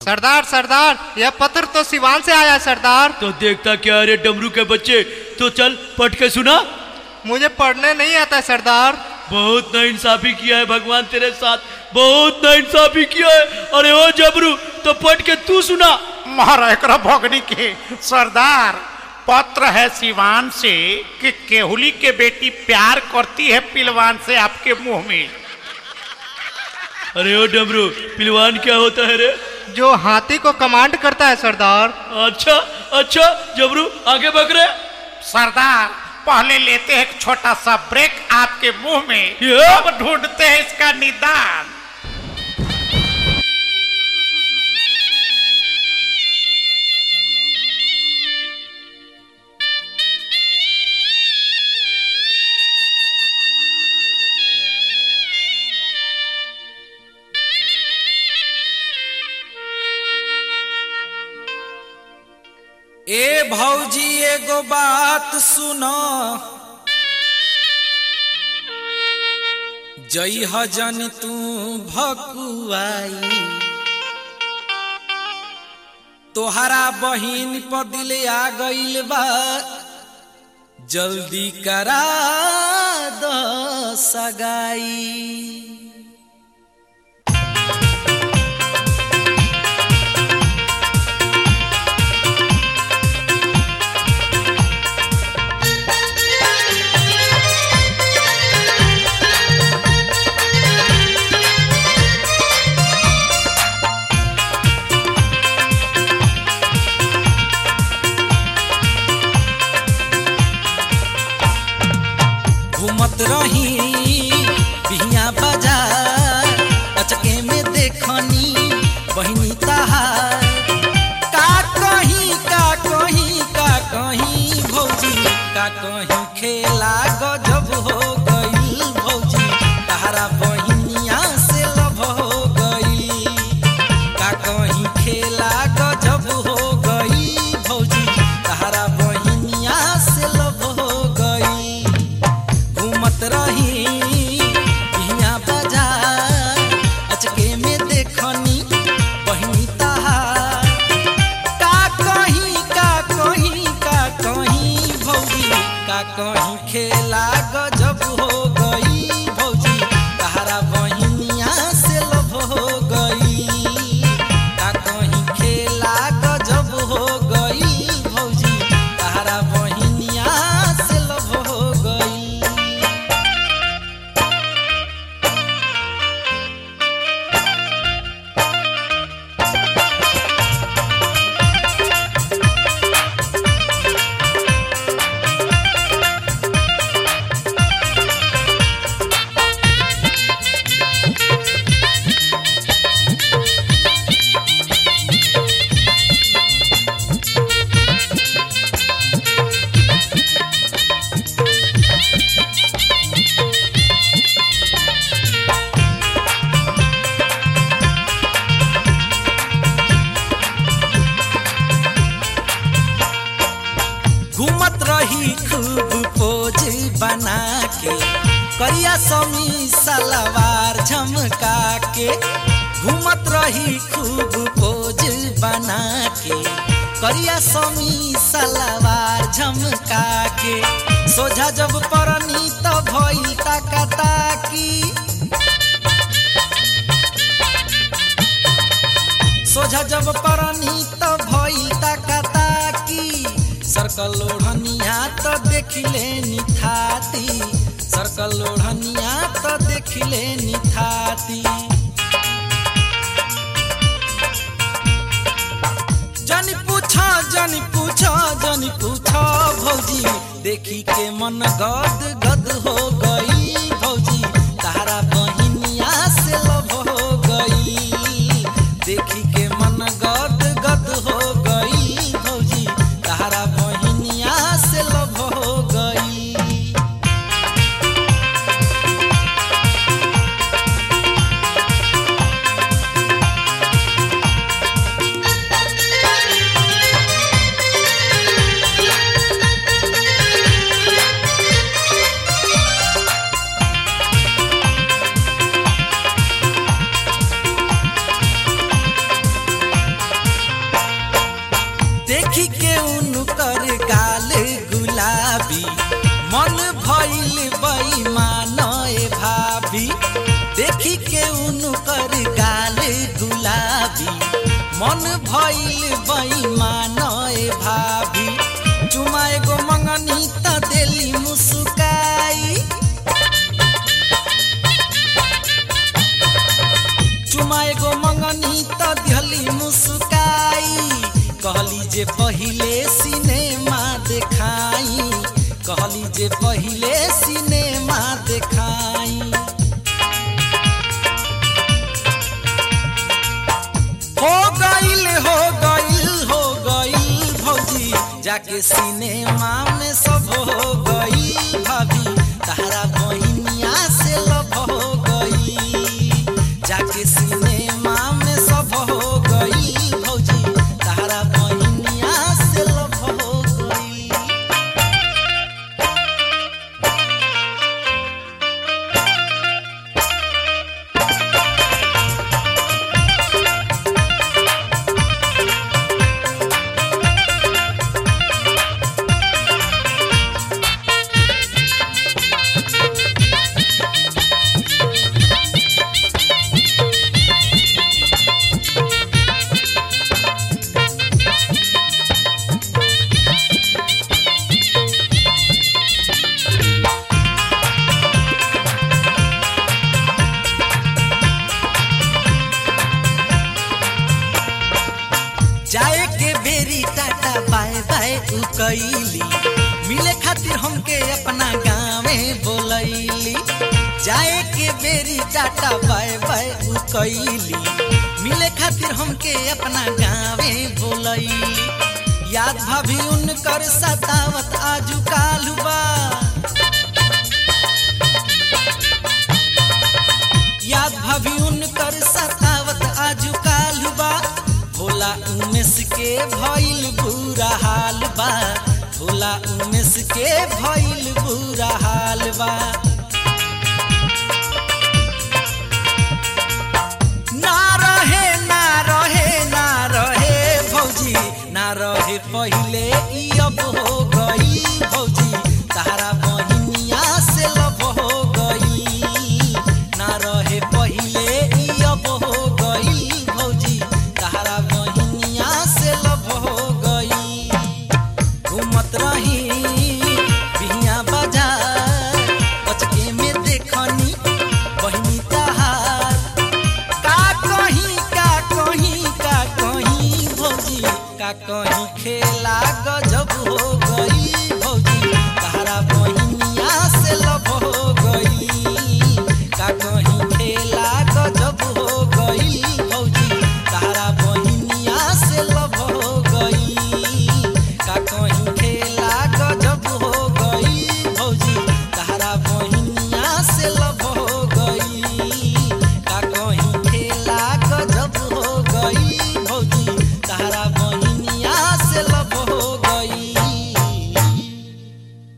सरदार सरदार यह पत्र तो सिवान से आया है, सरदार तो देखता क्या रे डमरू के बच्चे तो चल पढ़ के सुना मुझे पढ़ने नहीं आता है, सरदार बहुत नाइंसाफी किया है भगवान तेरे साथ बहुत नाइंसाफी किया है अरे ओ जबरू तो पढ़ के तू सुना महाराज एकरा भगनी के सरदार पत्र है सिवान से कि केहुली के बेटी प्यार करती है पिलवान से आपके मुंह में अरे ओ डमरू पिलवान क्या होता है रे जो हाथी को कमांड करता है सरदार अच्छा अच्छा जबरू आगे बक रे सरदार पहले लेते हैं एक छोटा सा ब्रेक आपके मुंह में ये? अब ढूंढते हैं इसका निदान ए भौजी एगो बात सुनो जई हजन तू भकुआई तोहरा बहिन पर दिल आ गइल बा जल्दी करा द सगाई घूमत रही बिहिया बाजार अचके में देखनी बहिनी तहार का कहीं का कहीं का कहीं भौजी का कहीं खेला गजब हो गई भौजी तहरा बहिनिया से लब हो गई का कहीं खेला गजब हो गई भौजी तहरा बहिनिया से लब हो गई घूमत रही बिहिया बाजार अचके में देखनी बहिनी तहार का कहीं का कहीं का कहीं भौजी का कहीं खेला गजब हो गई भौजी तहरा बहिनिया से लब हो गई का कहीं खेला गजब हो गई भौजी तहरा बहिनिया से लब हो गई घूमत रही खूब पोज बना के करिया समी सलवार झमका के घूमत रही खूब पोज बना के करिया समी सलवार झमका के सोझा जब परनी त भई ताका ताकी सोझा जब परनी त भई ताका ताकी सर्कल ओढ़निया त देखिले निथाती सर्कल ओढ़निया त देखिले निथाती जनी पूछा जनी पूछा जनी पूछा भौजी देखी के मन गद गद हो गई भौजी तारा बहिनिया से लब हो गई देखी के मन गद गद हो गई भौजी तारा बहिनिया से लब हो गई देखी के उनकर गाल गुलाबी मन भइल बेईमान ए भाभी देखी के उनकर गाल गुलाबी मन भइल बेईमान ए भाभी चुमा एगो मंगनी त देली मुस्काई चुमा एगो मंगनी त दिहली मुस्काई कहली जे पहिले सिनेमा देखाई कहली जे पहिले सिनेमा देखाई हो गईल हो गईल हो गईल भौजी जाके सिनेमा में सब हो गईल भाभी तारा बहिनिया से लब हो गई जाके सिनेमा में सब हो गईल भौजी तारा बहिनिया से लब हो गई जाए के बेरी टाटा बाय बाय उ कैली मिले खातिर हमके अपना गाँवे बोलैली जाए के बेरी टाटा बाय बाय उ कैली मिले खातिर हमके अपना गाँवे बोलैली याद भाभी उनकर सतावत आजू कालू बा याद भाभी उनकर सतावत आजू कालू बा भोला उमेश के भइल बुरा हाल बा भोला उमेश के भइल बुरा हाल बा ना रहे ना रहे ना रहे भौजी ना रहे पहिले ई अब हो गई भौजी तारा बहिनिया से लब हो गई ना रहे पहिले ई अब हो गई भौजी तारा बहिनिया से लब हो गई घूमत रही बिहिया बाजार बचके में देखनी बहिनी तहार का कहीं का कहीं का कहीं भौजी का कहीं खेला गजब हो गई